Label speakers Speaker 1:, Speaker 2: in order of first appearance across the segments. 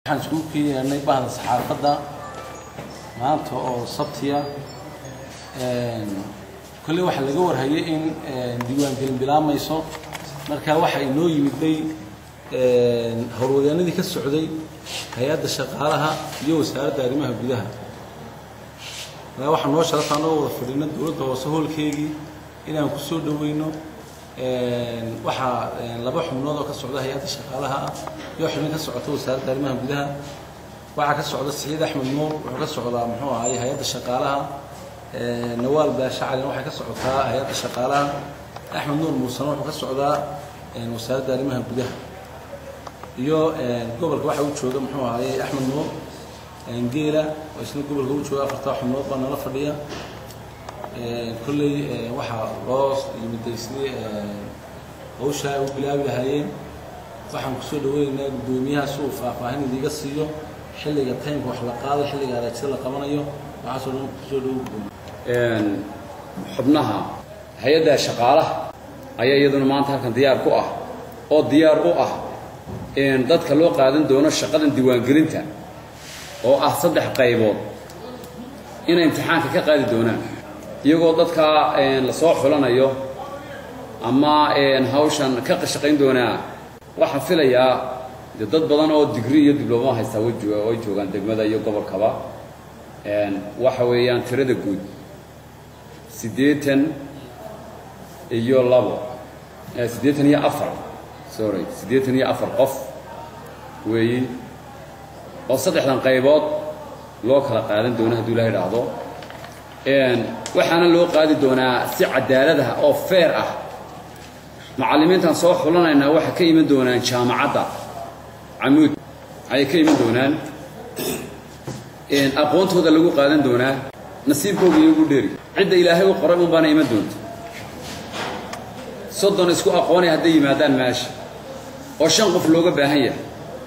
Speaker 1: waxaan iskugu keenay bahda saxaafadda maanta oo sabtiya kolley waxaa laga warhayay in diiwaangelin bilaamayso marka waxaa inoo yimiday howlwadeenadii ka socday hay-adda shaqaalaha iyo wasaaradda arrimaha gudaha markaa waxaa noo sharafta anagoo wada fadhino dowladda hoose hoolkeygii inaan ku soo dhoweyno waxaa laba xubnood oo ka socda hay-adda shaqaalaha ah iyo xubin ka socota wasaaradda arrimaha gudaha waxaa ka socda siciid axmed nuur wuxuu ka socdaa muxuu ahaye hay-adda shaqaalaha nawaal baasha calin waxay ka socotaa hay-adda shaqaalaha axmed nuur muusena wuxuu ka socdaa wasaaradda arrimaha gudaha iyo gobolka waxa u jooga muxuu ahaye axmed nuur geela oo isna gobolka u jooga afartaa xubnood baa nala fadhiya kolley waxaa loo yimiday sidii hawshaa ay u bilaabi lahaayeen waxaan kusoo dhaweynaynaa guddoomiyaha si uu faahfaahin idiga siiyo xilliga taymka wax la qaado xilliga araajida la qabanayo waxaasoo dhan kusoo dhawo guddoomiya
Speaker 2: xubnaha hay-adda shaqaalaha ayaa iyaduna maanta halkan diyaar ku ah oo diyaar u ah dadka loo qaadan doono shaqadan diiwaangelinta oo ah saddex qaybood inay imtixaanka ka qaadi doonaan iyagoo dadka la soo xulanayo ama hawshan ka shaqayn doonaa waxaan filayaa de dad badan oo digri iyo diblooma haystaa way joogaan degmada iyo gobolkaba waxa weeyaan tirada guud siddeetan iyo labo siddeetan iyo afar sorry siddeetan iyo afar qof weeyi oo saddexdan qaybood loo kala qaadan doono hadduu ilaha idhaahdo waxaana loo qaadi doonaa si cadaalad ah oo feer ah macallimiintan soo xulanaynaa waxay ka iman doonaan jaamacadda camuud ayay ka iman doonaan aqoontooda lagu qaadan doonaa nasiibkooga iyagu dheeri cidda ilaahay u qoray un baana iman doonta soddon isku aqoonay hadday yimaadaan meesha oo shan qof looga baahan yahay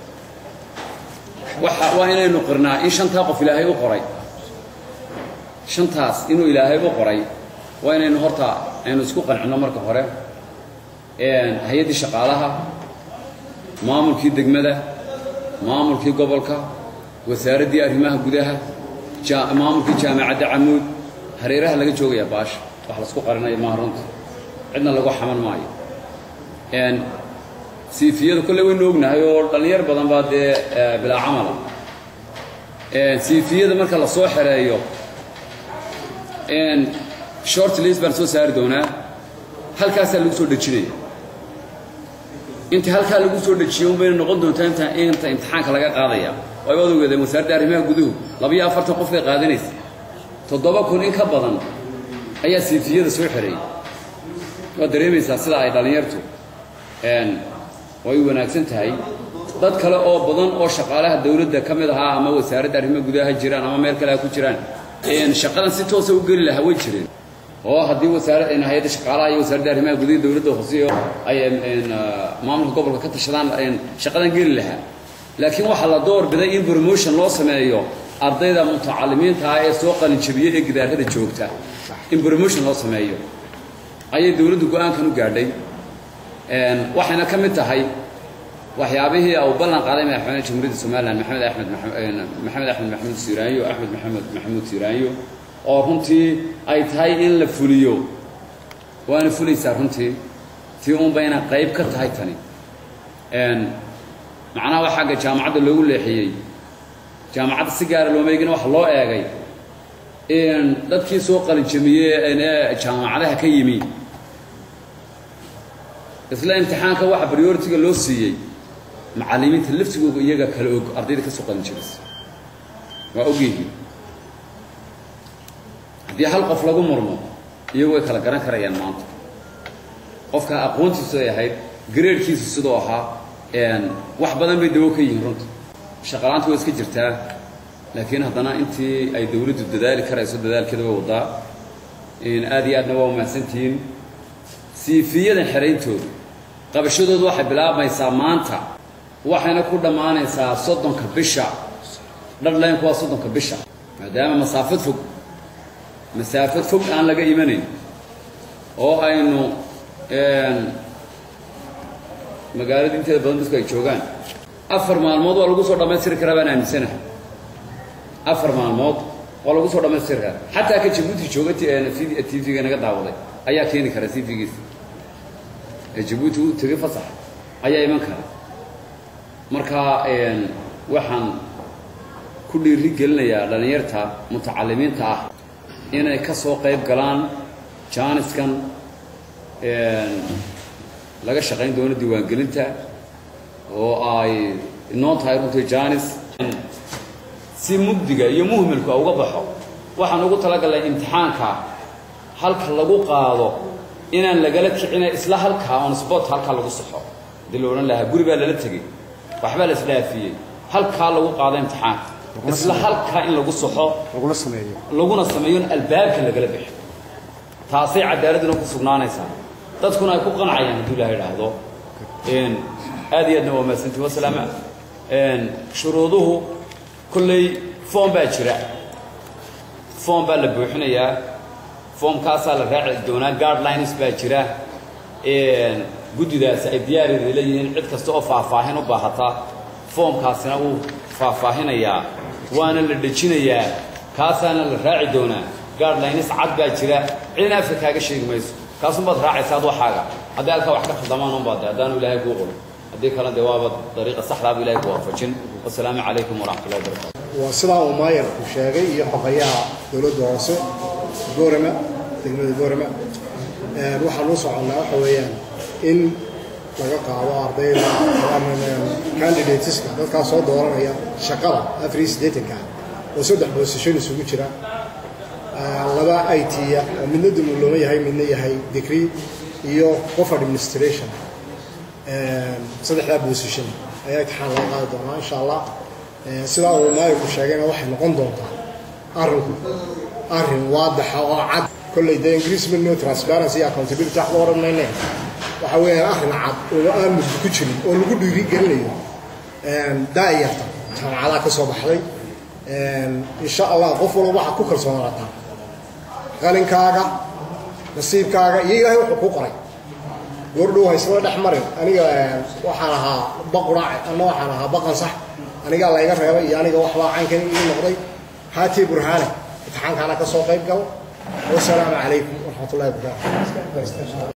Speaker 2: waxa waa inaynu qirnaa in shantaa qof ilaahay u qoray shantaas inuu ilaahay u qoray waa inaynu horta aynu isku qancinno marka hore hay-addii shaqaalaha maamulkii degmada maamulkii gobolka wasaaraddii arrimaha gudaha maamulkii jaamacadda camuud hareeraha laga joogayaa baasha wax laisku qarinayo maaha runta cidna lagu xaman maayo siifiyada kolley waynu ognahay oo dhallinyar badan baa dee bilaa camala siifiyada marka la soo xereeyo short list baan soo saari doonaa halkaasaa lagu soo dhejinaya inta halkaa lagu soo dejiyo un bayna noqon doontaa inta inta imtixaanka laga qaadaya way wada ogeedeen wasaaradda arrimaha guduhu labiyo afartan qof bay qaadanaysa toddoba kun in ka badan ayaa siifiyada soo xereeyey waad dareemaysaa sida ay dhallinyartu way wanaagsan tahay dad kale oo badan oo shaqaalaha dawladda ka mid ahaa ama wasaaradda arrimaha gudaha ha jiraan ama meel kale ha ku jiraan shaqadan si toosa u geli lahaa way jireen oo haddii wasaara hay-adda shaqaalaha iyo wasaaradda arrimaha gudaha dawladda hoose ay maamulka gobolka ka tashadaan shaqadan geli lahaa laakiin waxaa la door biday in promotion loo sameeyo ardayda mutacalimiinta ah ee soo qalinjabiyey ee gidaarada joogta in promotion loo sameeyo ayay dawladdu go-aankan u gaadhay waxayna ka mid tahay waxyaabihii uu ballan qaaday madaxweyne jamhuuriyadda somalilan maxamed axmed maxamed axmed maxamuud siiraanyo axmed maxamed maxamuud siiraanyo oo runtii ay tahay in la fuliyo waana fulaysaa runtii tii un bayna qayb ka tahay tani macnaha waa xagga jaamacadda loogu leexiyey jaamacadda si gaara looma eegin waxa loo eegay dadkii soo qalinjamiyey ee jaamacadaha ka yimi isla imtixaanka waxa prioritiga loo siiyey macallimiinta laftigooga iyaga kala og ardayda ka soo qalin jiraysa waa ogyihiin haddii hal qof lagu murmo iyagu way kala garan karayaan maanta qofka aqoontiisu ay ahayd gareerhkiisu sidoo ahaa wax badan bay dawo ka yihiin runta shaqalaanta way iska jirtaa laakiin haddana intii ay dawladdu dadaali karayso dadaalkeeda way wadaa aad iyo aadna waa umahadsantihiin siifiyadan xerayntooda qabashadoodu waxay bilaabmaysaa maanta waxayna ku dhammaanaysaa soddonka bisha dhadhlaynku waa soddonka bisha maadaama masaafad fog masaafad fog aan laga imanayn oo aynu magaalada inteeda badan dadku ay joogaan afar maalmood waa lagu soo dhammaystiri karaa baan aaminsanahay afar maalmood waa lagu soo dhammaystiri karaa xataa ka jabuuti jooga t v-ga naga daawaday ayaa keeni kara t v-giisa ee jabuuti u tegay fasax ayaa iman kara marka waxaan ku dhiiri gelinayaa dhallinyarta mutacalimiinta ah inay ka soo qayb galaan jaaniskan laga shaqayn doono diiwaangelinta oo ay inoo tahay runtii jaanis si mugdiga iyo muhmilka uga baxo waxaan ugu talagalnay imtixaanka halka lagu qaado inaan lagala kicina isla halkaa on sport halkaa lagu saxo hadii la odhan lahaa guri baa lala tegey waxbaa la isdhaafiyey halkaa lagu qaado imtixaanka isla halkaa in lagu saxo
Speaker 3: laguna sameeyo
Speaker 2: laguna sameeyo in albaabka lagala bixo taasay cadaaladuna ku sugnaanaysaa dadkuna ay ku qancayaan hadduu ilaha idhaahdo aad iyo aadna waa mahadsantii wasalaama shuruuduhu kolley foom baa jira foom baa la buuxinayaa foomkaasaa la raaci doonaa guardlines baa jira guddidaasi ay diyaarida leeyihiin cid kasta oo faahfaahin u baahata foomkaasina uu faahfaahinayaa waana la dhejinayaa kaasaana la raaci doonaa guardlines cad baa jira cidina afka kaaga sheegi mayso kaasunbaad raacaysa ad waxaaga haddii halkaa wax ka khaldamaanun baad de haddaanu ilaahay kuu qorin haddii kale dee waaba dariiqa saxdaabu ilahay ku waafajin wasalaamu calaykum waraxmatullahi wabarakatu
Speaker 3: waa sidaa uu maayarku sheegay iyo xogayaha dowladda hoose goorama degmada goorama waxaan u soconnaa waxa weeyaan in laga qaado ardayda candidateska dadkaa soo dooranaya shaqada afar iyo siddeetanka oo saddex boosashon isugu jira laba i t-ya oo midna dumulooma yahay midna yahay degree iyo qof administration saddexdaa boosashon ayaa imtixaan laga qaadi doonaa insha allah sidaa uu maayirku sheegayna waxay noqon doontaa arrinku arrin waadaxa oo cad kolley dee ingiriis midno transparency iyo accountability wax loo odhan mayne waxa weeyaan arrin cad oo aan mugdi ku jirin oo lagu dhiiri gelinayo daa'iyarta jaamacadaha ka soo baxday insha allah qof walba waxaad ku kalsoonaataa qalinkaaga nasiibkaaga iyo ilaahay wuxuu ku qoray goordhow haysla dhex marin aniga waxaan ahaa baquraac ama waxaan ahaa baqan sax anigaa layga reebay iyo aniga waxbaa caynkan ii noqday haatii burhaane imtixaankaana ka soo qayb gal wasalaamu calaykum waraxmatullahi wabarakaatu